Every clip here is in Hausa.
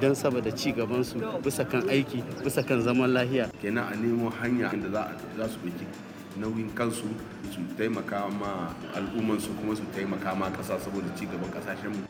don saboda ci gabansu bisa kan aiki bisa kan zaman lahiya kenan a nemo hanya da za su ɗauki nauyin kansu su taimaka ma al'ummansu kuma su taimaka ma ƙasa saboda ci gaban ƙasashenmu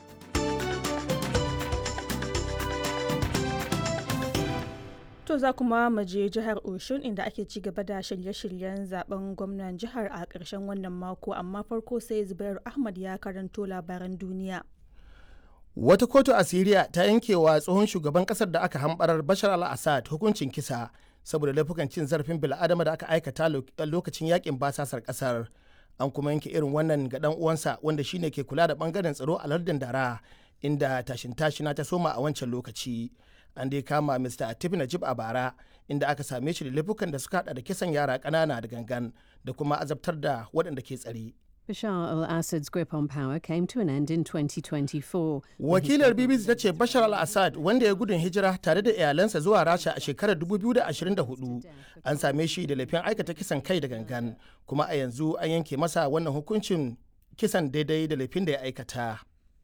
To za kuma mu je jihar Oshun inda ake ci gaba da shirye-shiryen zaben gwamnan jihar a ƙarshen wannan mako amma farko sai Zubairu Ahmad ya karanto labaran duniya. Wata kotu a Siriya ta yankewa tsohon shugaban kasar da aka hambarar Bashar al-Assad hukuncin kisa saboda laifukan cin zarafin bil'adama da aka aikata lokacin yakin basasar kasar. An kuma yanke irin wannan ga dan uwansa wanda shine ke kula da bangaren tsaro a lardin Dara inda tashin tashina ta soma a wancan lokaci. An dai kama Mr. Atif Najib a bara inda aka same shi da laifukan da suka hada da kisan yara ƙanana da gangan da kuma azabtar da waɗanda ke tsare. Bashar al-Assad's grip on power came to an end in 2024. Wakilar BBC ta ce Bashar al-Assad wanda ya gudun hijira tare da iyalansa zuwa Rasha a shekarar 2024 an same shi da laifin aikata kisan kai da gangan kuma a yanzu an yanke masa wannan hukuncin kisan daidai da laifin da ya aikata.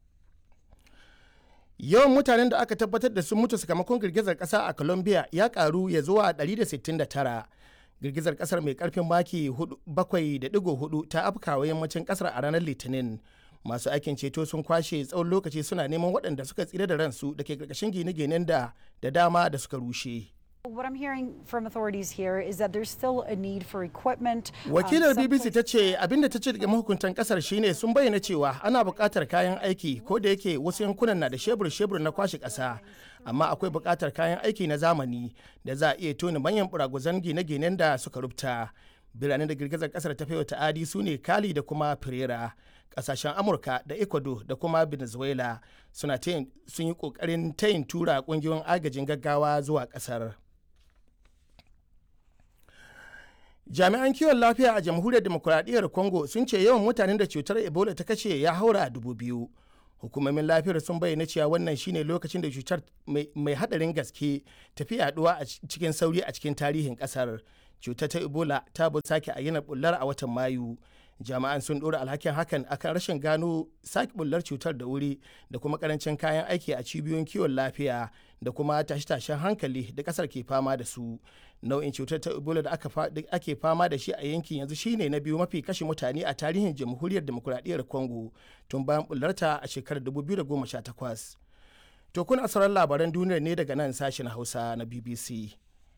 Yawan mutanen da aka tabbatar da sun mutu sakamakon girgizar ƙasa a Colombia ya karu ya zuwa 169. girgizar kasar mai karfin maki 7.4 ta afkawa yammacin kasar a ranar litinin masu aikin ceto sun kwashe tsawon lokaci suna neman waɗanda suka tsira da ransu da ke karkashin gine-ginen da da dama da suka rushe What I'm hearing from authorities here is that there's still a need for equipment. Wakilar BBC ta ce abinda ta ce daga mahukuntan kasar shine sun bayyana cewa ana buƙatar kayan aiki ko da yake wasu yankunan na da shebur-shebur na kwashe ƙasa amma akwai buƙatar kayan aiki na zamani da za a iya tona manyan buraguzan gine-ginen da suka rubuta. Biranen da girgizar kasar ta wa ta'adi su ne Kali da kuma Pereira. Kasashen Amurka da Ecuador da kuma Venezuela suna sun yi ƙoƙarin tayin tura ƙungiyoyin agajin gaggawa zuwa ƙasar. jami'an kiwon lafiya a jamhuriyar demokuraɗiyyar congo sun ce yawan mutanen da cutar ebola ta kashe ya haura dubu biyu hukumomin lafiyar sun bayyana cewa wannan shine lokacin da cutar mai hadarin gaske tafi yaduwa a cikin sauri a cikin tarihin kasar cutar ta ebola ta bu sake ayyana bullar a watan mayu jami'an sun ɗora alhakin hakan akan rashin gano sake bullar cutar da wuri da kuma karancin kayan aiki a cibiyoyin kiwon lafiya da kuma tashe-tashen hankali da kasar ke fama da su nau'in cutar ta ebola da ake fama da shi a yankin yanzu shine na biyu mafi kashe mutane a tarihin jamhuriyar demokuraɗiyyar congo tun bayan bullarta a shekarar 2018 to kuna sauran labaran duniyar ne daga nan sashen hausa na bbc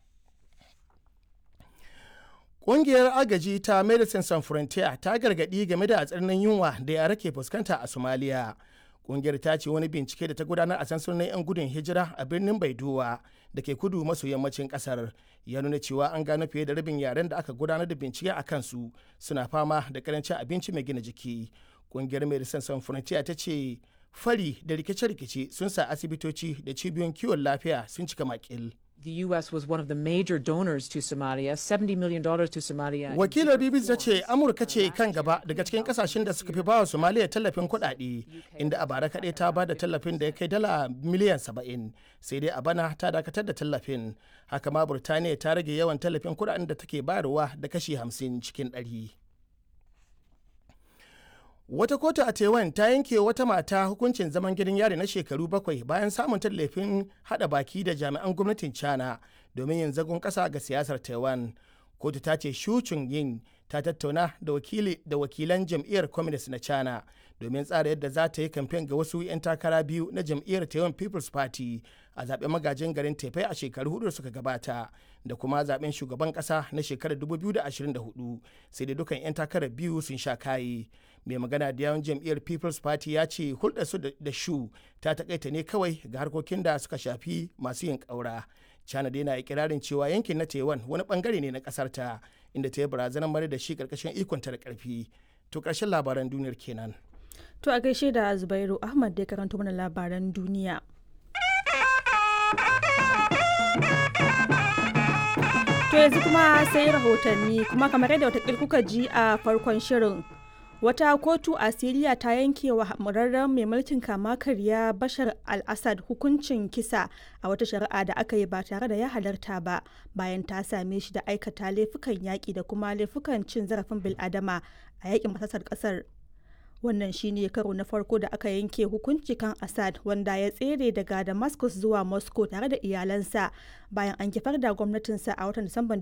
Ƙungiyar agaji ta Medicine Sans Frontier ta gargaɗi game da tsananin yunwa da yara ke fuskanta a Somalia. Ƙungiyar ta ce wani bincike da ta gudanar a sansunan 'yan gudun hijira a birnin Baidowa da ke kudu maso yammacin ƙasar ya nuna cewa an gano fiye da rabin yaren da aka gudanar da bincike a kansu suna fama da karancin abinci mai gina jiki. Ƙungiyar Medicine Sans Frontier ta ce fari da rikice-rikice sun sa asibitoci da cibiyoyin kiwon lafiya sun cika makil. The U.S. was one of the major donors to Somalia, $70 million to Somalia. Wakilar BBC ta ce Amurka ce kan gaba daga cikin kasashen da suka fi bawa Somalia tallafin kuɗaɗe, inda a bara kaɗai ta ba da tallafin da ya kai dala miliyan 70, sai dai a bana ta dakatar da tallafin. Haka ma Burtaniya ta rage yawan tallafin kuɗaɗen da take bayarwa da kashi 50 cikin ɗari. Wata kotu a Taiwan ta yanke wata mata hukuncin zaman gidan yari na shekaru bakwai bayan samun tallafin hada baki da jami'an gwamnatin China domin yin zagon kasa ga siyasar Taiwan. Kotu ta ce Shu yin ta tattauna da wakili da wakilan jam'iyyar Communist na China domin tsara yadda za ta yi kamfen ga wasu 'yan takara biyu na jam'iyyar Taiwan People's Party a zaben magajin garin Taipei a shekaru hudu suka gabata da kuma zaben shugaban kasa na shekarar 2024 sai da dukan 'yan takarar biyu sun sha kayi. mai magana da yawon jam'iyyar people's party ya ce hulɗarsu da shu ta takaita ne kawai ga harkokin da suka shafi masu yin ƙaura china dai na ikirarin cewa yankin na taiwan wani bangare ne na ƙasar ta inda ta yi barazanar mara da shi ƙarƙashin ikonta da ƙarfi to ƙarshen labaran duniyar kenan To a gaishe da Zubairu Ahmad da ya karanto mana labaran duniya. To yanzu kuma sai rahotanni kuma kamar yadda watakil kuka ji a farkon shirin wata kotu a siriya ta yanke wa hamurarren mai mulkin kama karya bashar al-assad hukuncin kisa a wata shari'a da aka yi ba tare da ya halarta ba bayan ta same shi da aikata laifukan yaƙi da kuma laifukan cin zarafin bil'adama a yaƙin masasar ƙasar wannan shine karo na farko da aka yanke hukunci kan assad wanda ya tsere daga damascus zuwa moscow tare da iyalansa bayan an kifar da gwamnatinsa a watan disamban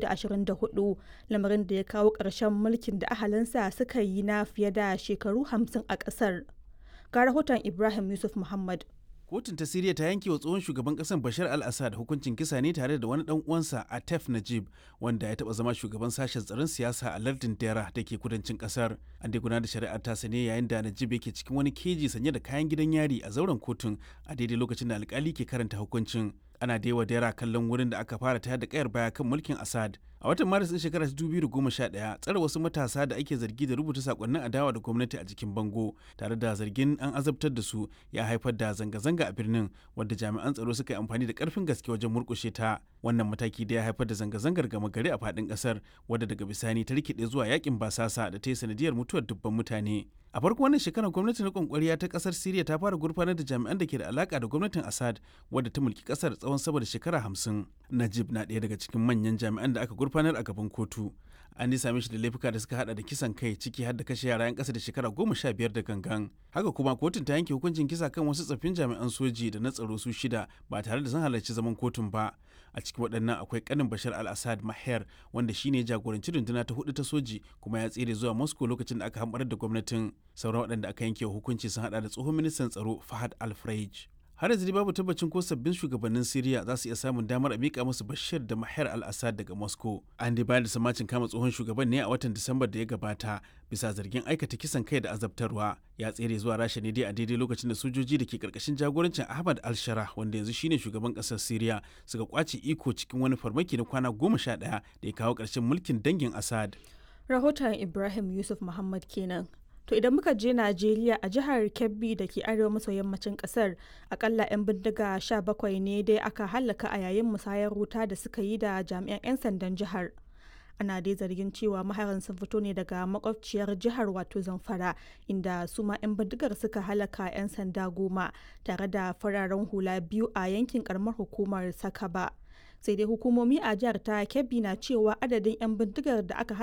2024 lamarin da ya kawo ƙarshen mulkin da ahalinsa suka yi na fiye da shekaru 50 a ƙasar ga rahoton ibrahim yusuf muhammad kotun ta siriya ta yanke wa tsohon shugaban kasar bashar al-assad hukuncin kisa ne tare da wani dan uwansa atef najib wanda ya taba zama shugaban sashen tsaron siyasa a lardin dera da ke kudancin kasar an dai gudanar da shari'ar ta ne yayin da najib yake cikin wani keji sanye da kayan gidan yari a zauren kotun a daidai lokacin da alkali ke karanta hukuncin ana da yawa dera kallon wurin da aka fara tayar da kayar baya kan mulkin assad a watan maris din shekarar 2011 tsare wasu matasa da ake zargi da rubuta sakonnin adawa da gwamnati a jikin bango tare da zargin an azabtar da su ya haifar da zanga-zanga a birnin wadda jami'an tsaro suka yi amfani da karfin gaske wajen murkushe ta wannan mataki da ya haifar da zanga-zangar gama gari a faɗin ƙasar wadda daga bisani ta rikide zuwa yakin basasa da ta yi sanadiyar mutuwar dubban mutane a farko wannan shekarar gwamnatin rikon kwariya ta kasar siriya ta fara gurfanar da jami'an da ke da alaka da gwamnatin assad wadda ta mulki kasar tsawon sama da shekara hamsin najib na ɗaya daga cikin manyan jami'an da aka gurfanar a gaban kotu an dai same shi da laifuka da suka hada da kisan kai ciki har da kashe yara 'yan kasa da shekara goma sha biyar da gangan haka kuma kotun ta yanke hukuncin kisa kan wasu tsaffin jami'an soji da na tsaro su shida ba tare da sun halarci zaman kotun ba a cikin waɗannan akwai kanin bashar al-assad maher wanda shine jagoranci runduna ta hudu ta soji kuma ya tsere zuwa moscow lokacin da aka hamɓarar da gwamnatin sauran waɗanda aka yanke hukunci sun hada da tsohon ministan tsaro fahad al-freij har yanzu babu tabbacin ko sabbin shugabannin Siriya za su iya samun damar a mika musu Bashir da Mahar al-Assad daga Moscow. An dai bayar da samacin kama tsohon shugaban ne a watan Disambar da ya gabata bisa zargin aikata kisan kai da azabtarwa. Ya tsere zuwa Rasha ne dai a daidai lokacin da sojoji da ke karkashin jagorancin Ahmad al-Shara wanda yanzu shine shugaban kasar Siriya suka kwace iko cikin wani farmaki na kwana goma sha ɗaya da ya kawo ƙarshen mulkin dangin Assad. rahoton ibrahim yusuf muhammad kenan To idan muka je Najeriya a jihar Kebbi da ke arewa maso yammacin kasar akalla 'yan bindiga 17 ne dai aka hallaka a yayin musayar wuta da suka yi da jami'an 'yan sandan jihar. Ana dai zargin cewa maharan sun fito ne daga makwabciyar jihar wato Zamfara inda su ma 'yan bindigar suka halaka 'yan sanda goma tare da fararen hula biyu a yankin karamar hukumar Sakaba. Sai dai hukumomi a jihar ta Kebbi na cewa adadin 'yan bindigar da aka